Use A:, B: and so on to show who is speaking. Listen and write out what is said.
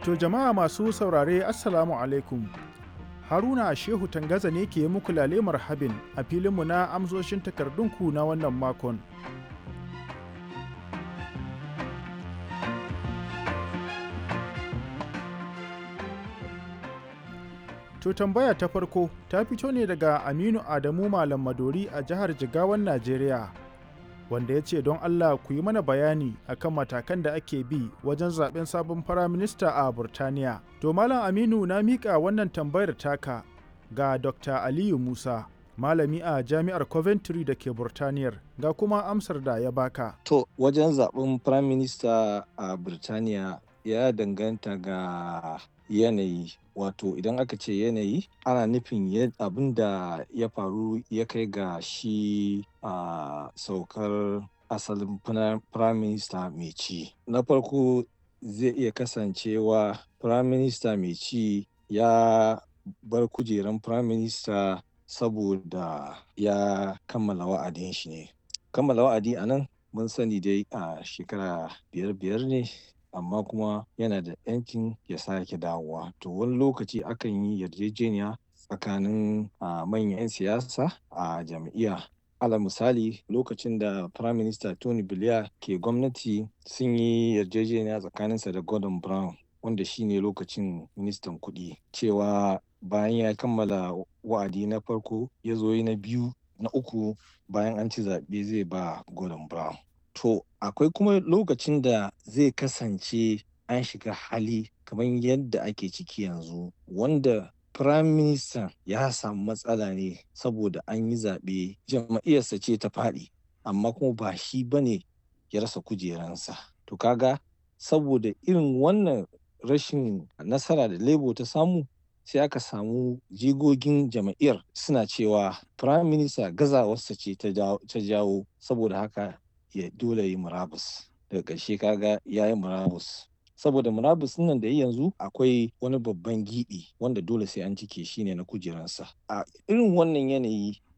A: To jama'a masu saurare Assalamu alaikum. Haruna Shehu Tangaza ne ke muku lale marhabin a filinmu na amsoshin takardunku na wannan makon. To tambaya ta farko ta fito ne daga Aminu Adamu Malam Madori a jihar Jigawan Najeriya. Wanda ya ce don Allah ku yi mana bayani akan matakan da ake bi wajen zaben sabon firaminista a Burtaniya. To Malam Aminu na miƙa wannan tambayar taka ga Dr. Aliyu Musa, malami a Jami'ar Coventry da ke Burtaniyar, ga kuma amsar da ya baka.
B: To wajen zaben firaminista a Burtaniya ya danganta ga yanayi wato idan aka ce yanayi ana nufin abin da ya faru ya kai ga shi a saukar asalin prime minister mai ci na farko zai iya kasancewa prime minister mai ci ya bar kujeran prime minister saboda ya kammala wa'adin shi ne kammala wa'adi a nan mun sani dai a shekara biyar biyar ne amma kuma yana da yankin ya sake dawowa to wani lokaci akan yi yarjejeniya tsakanin manyan 'yan siyasa a jam'iyya ala misali lokacin da prime minister tony blair ke gwamnati sun yi yarjejeniya tsakaninsa da gordon brown wanda shine lokacin ministan kuɗi cewa bayan ya kammala wa'adi na farko ya zo na biyu na uku bayan an ci zaɓe zai ba gordon brown To akwai kuma lokacin da zai kasance an shiga hali kamar yadda ake ciki yanzu wanda Prime Minister ya samu matsala ne saboda an yi zaɓe jam'iyyarsa ce ta faɗi amma kuma ba shi ba ne ya rasa kujeransa. To kaga saboda irin wannan rashin nasara da Labour ta samu sai aka samu jigogin jam'iyyar suna cewa Prime Minister gazawarsa ce ta jawo saboda haka ya dole yi murabus daga ƙarshe kaga ya yi murabus saboda murabus nan da yanzu akwai wani babban giɓi wanda dole sai an cike shi ne na kujeransa a irin wannan yanayi